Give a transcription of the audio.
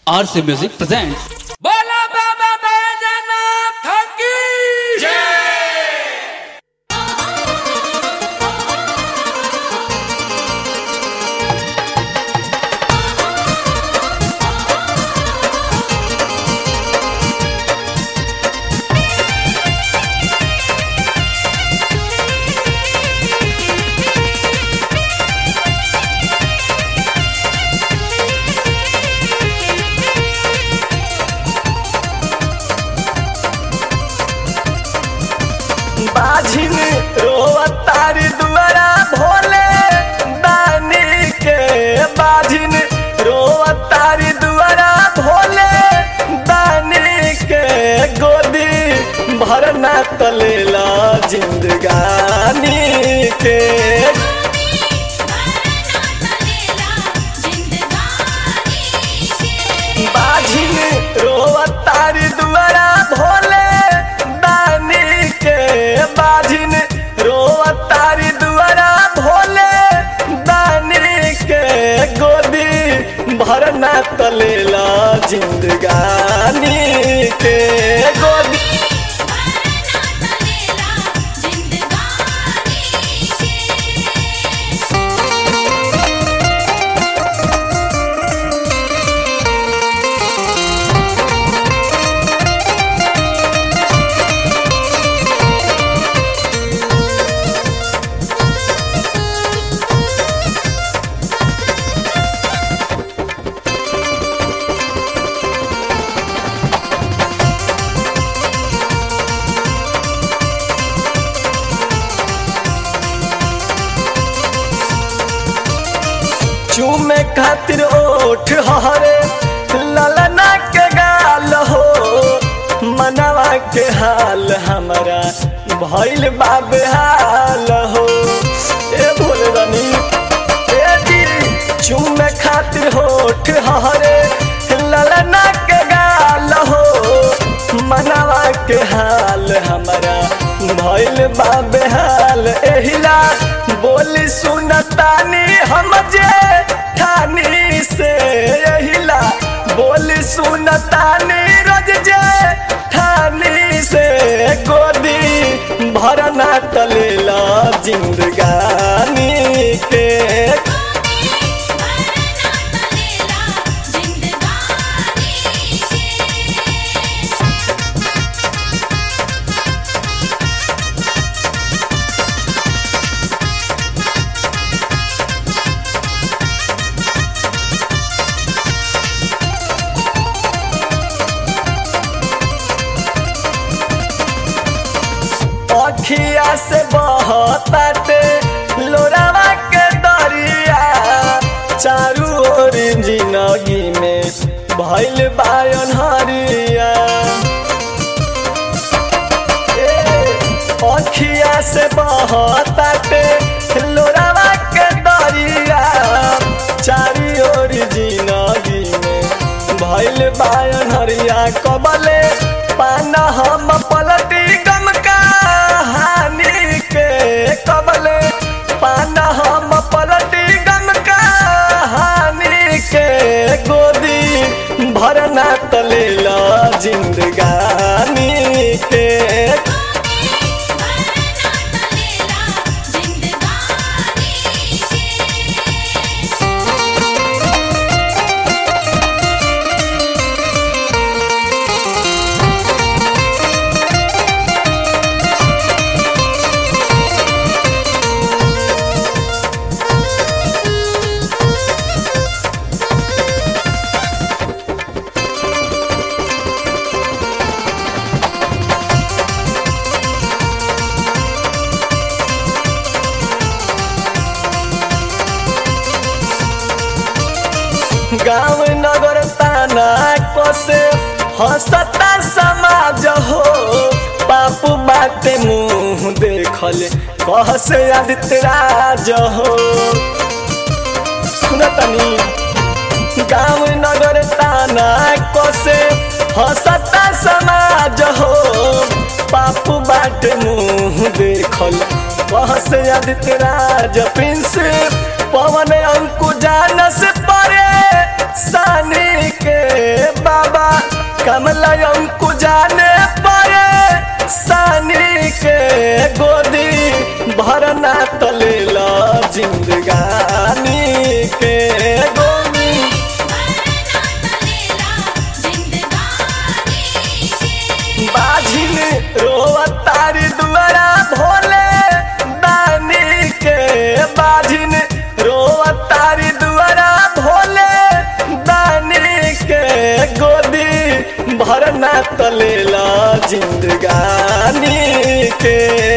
RC Music presents बोला बाबा बैजनाथ की जय बाझिन रोवतारी दुआरा भोले दानी के बाझिन रोवतारी दुआरा भोले दानी के गोदी भरना तलेला जिंदगानी के बाझिन रोवतारी दुआरा भोले दानी के बाझिन रोवतारी दुआरा भोले दानी के गोदी भरना तलेला जिंदगानी के गोदी चूमे खातिर ओठ हरे ललना के गाल हो मनवा के हाल हमारा भइल बाबे हाल हो ए भोले रानी ए जी चूमे खातिर होठ हरे ललना के गाल हो मनवा के हाल हमारा भइल बाबे हाल एहिला बोली सुनतानी हम जे ठानी से एहिला बोली सुनतानी रोज जे ठानी से गोदी भरना तलेला जिंदगानी के अखिया से बहताटे लोरावा के दरिया चारू ओर जिंदगी में भइल बायन हरिया ए, अखिया से बहताटे लोरावा के दरिया चारी ओर जिंदगी में भइल बायन हरिया कबले पाना हम पलटी गम का हानि के कबले पाना हम पलटी गम का हानि के गोदी भरना तलेला जिंदगानी के गाँव नगर ताना कसे हंसता समाज हो पापू बाटे मुंह देखल कह से आदित्य राज हो सुनतनी गाँव नगर ताना कसे हंसता समाज हो पापू बाटे मुंह देखल कह से आदित्य राज प्रिंस पवन अंकु जानस परे सानी के भरना तलेला जिंदगानी के गोदी बाझिन रोवतारी दुआरा भोले दानी के बाझिन रोवतारी दुआरा भोले दानी के गोदी भरना तलेला जिंदगानी के